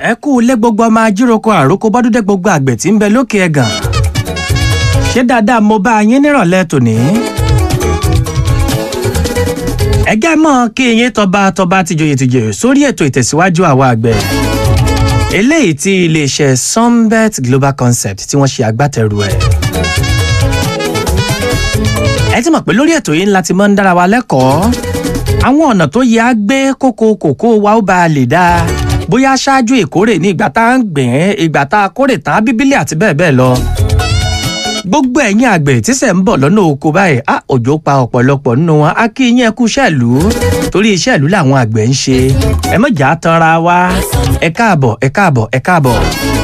ẹ kú ilé gbogbo ọmọ ajíroko àròkọ bọ́dúndé gbogbo àgbẹ̀ tí ń bẹ lókè ẹ̀gàn ṣé dáadáa mo bá yín nírọ̀lẹ́ tòní. ẹgẹ́ mọ́ kí yín tọba tọba tìjòyè tìjòyè sórí ètò ìtẹ̀síwájú àwa àgbẹ̀ eléyìí tí iléeṣẹ́ sunbet global concept tí wọ́n ṣe agbátẹrù ẹ̀. ẹ ti mọ̀ pé lórí ètò yìí ńlá ti máa ń dára wa lẹ́kọ̀ọ́ àwọn ọ̀nà tó yẹ á gbé kókó kòkó wa ó bá a lè dáa bóyá ṣáájú ìkórè ní ìgbà tá à ń gbìn ín ìgbà tá a kórè tán bíbélì àti bẹ́ẹ̀ bẹ́ẹ̀ lọ. gbogbo ẹ̀yin àgbẹ̀ tíṣẹ̀ ń bọ̀ lọ́nà oko báyìí á òjò pa ọ̀pọ̀lọpọ̀ nínú wọn á kí yín ẹkú iṣẹ́ẹ̀lú torí iṣẹ́ẹ̀lú làwọn àgbẹ̀ ń ṣe ẹ mọ̀jà tanra wa ẹ káàbọ̀ ẹ káàbọ̀ ẹ káàbọ̀.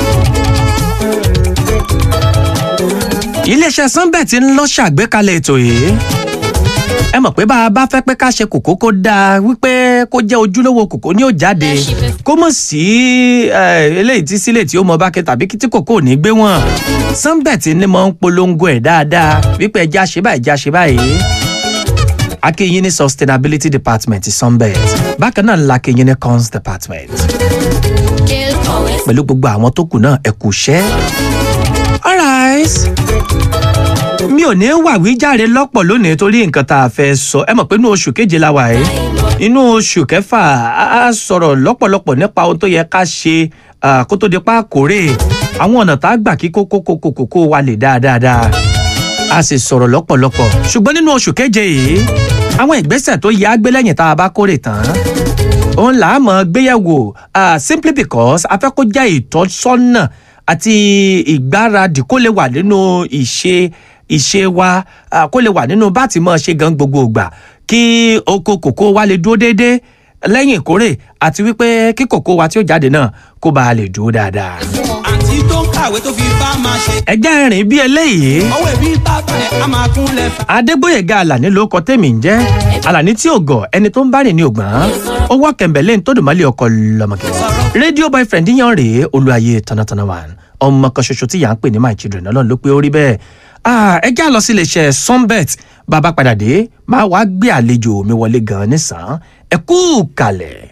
iléeṣẹ́ sunbet ń lọ ṣàgbékalẹ̀ ètò yìí ẹ mọ̀ pé bá a bá fẹ́ pé ká ṣe kòkó kó dáa wípé kó jẹ́ ojúlówó kòkó ní ó jáde kó mọ̀ sí eléyìí tí sílẹ̀ tí ó mọ bákẹ́ tàbí tí kòkó ò ní gbé wọn. sunbet ni mo ń polongo ẹ̀ dáadáa wípé ẹja ṣe báyìí ẹja ṣe báyìí. akéyìn ní sustainability department sunbet bákan náà la kéyìn ní cons department. pẹ̀lú gbogbo àwọn tó kù náà ẹ kú iṣẹ́. alright mi ò ní wàwíjàre lọ́pọ̀ lónìí torí nǹkan tá a fẹ́ sọ ẹ mọ̀ pé inú oṣù keje la wà yìí inú oṣù kẹfà a sọ̀rọ̀ lọ́pọ̀lọpọ̀ nípa ohun tó yẹ ká ṣe kó tó di pa kórè àwọn ọ̀nà tá a gbà kí kókó kókó kókó wa lè dáadáa a sì sọ̀rọ̀ lọ́pọ̀lọpọ̀ ṣùgbọ́n nínú oṣù keje yìí àwọn ìgbésẹ̀ tó yẹ á gbé lẹ́yìn tá a bá kórè tán òun là á mọ̀ gbéyẹ̀wò simply because a fẹ́ kó jẹ́ ìtọ́sọ́nà àti ìgbáradì kó lè wà nínú ìṣe ìṣe wa kó lè wà nínú bá ti mọ̀ ṣe gan gbogbo ìgbà kí oko kòkó wa lè dúró déédéé lẹ́yìn ìkórè àti wípé kí kòkó wa tí ó jáde náà kó bá a lè dúró dáadáa. àǹtí tó ń kàwé tó fi bá máa ṣe. ẹjẹ́ rìn bí eléyìí. ọwọ́ ẹ̀bí bàbá ẹ̀ á máa kúnlẹ̀ fà. adégbòyèga alani ló kọ tèmi ń jẹ́ alani tí ò gọ̀ ẹni tó ń bá rìn ní ògbọ́n owó kẹ̀mbẹ̀lẹ́ tó dùn mọ́lẹ̀ ọkọ̀ lọ́mọkẹ́ rédíò boyfriend yan rèé olúwaye tanatana wa ọmọ kan ṣoṣo tí yà ń pè ní my children ọlọ́run ló pé ó rí bẹ́ẹ̀ ẹ já lọ sí iléeṣẹ́ sunbet bàbá padà dé máa wá gbé àlejò mi wọlé gan-an nísàn ẹ kú kalẹ̀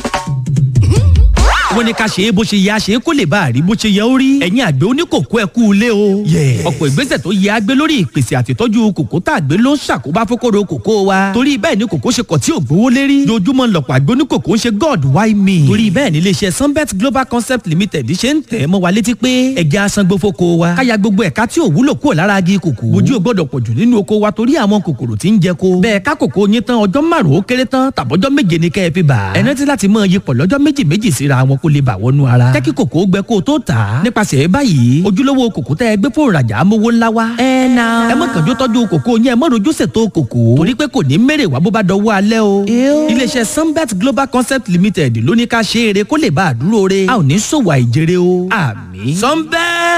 wọ́n ní ká ṣe é bó ṣe yẹ a ṣe é kó lè bá a rí bó ṣe yẹ ó rí. ẹ̀yin àgbẹ̀ oníkòkó ẹ kú ilé o. ọ̀pọ̀ ìgbésẹ̀ tó yẹ a gbé lórí ìpèsè àtìtọ́jú kòkó tá a gbé ló ń ṣàkóbá fókòrò kòkó wa. torí bẹ́ẹ̀ ni kòkó ṣe kọ̀ tí ò gbówó lérí. dojúmọ́ lọ̀pọ̀ àgbẹ̀ oníkòkó ń ṣe god why me. torí bẹ́ẹ̀ ni iléeṣẹ́ sunbet global concept limited ṣe ń tẹ̀ mọ́ wa létí pé ẹja asangbó fóko wa. káya gbogbo ẹ̀ka tí ò wúlò kúrò lára agi kòkó. bójú ò gbọ́dọ̀ pọ̀jù nínú oko wa torí àwọn kòkòrò tí ń jẹ ko. bẹ́ẹ̀ ká kòkó yín tán ọjọ́ márùn-ún ó kéré tán tàbọ́jọ́ méje ni kẹ́ ẹ fi bà. ẹ rántí láti mọ iyipọ̀ lọ́jọ́ méjì méjì síra wọn kó lè bà wọnú ara jẹ́ kí kòkó gbẹ kó o tó tà á. nípasẹ̀ báyìí ojúlówó kòkó tẹ́ ẹ gbé fún ìrajà amówó ńlá wa. ẹ na. ẹ má kànjú tọ́jú kòkó yẹn ẹ má rojú ṣètò kòkó. torí pé kò ní mèrè wá bó bá dọwọ́ alẹ́ o. iléeṣẹ́ sunbet global concept limited ló ní ká ṣe eré kó lè bá a dúró re. a ò ní ṣòwò àìjèrè o. àmì. sunbet.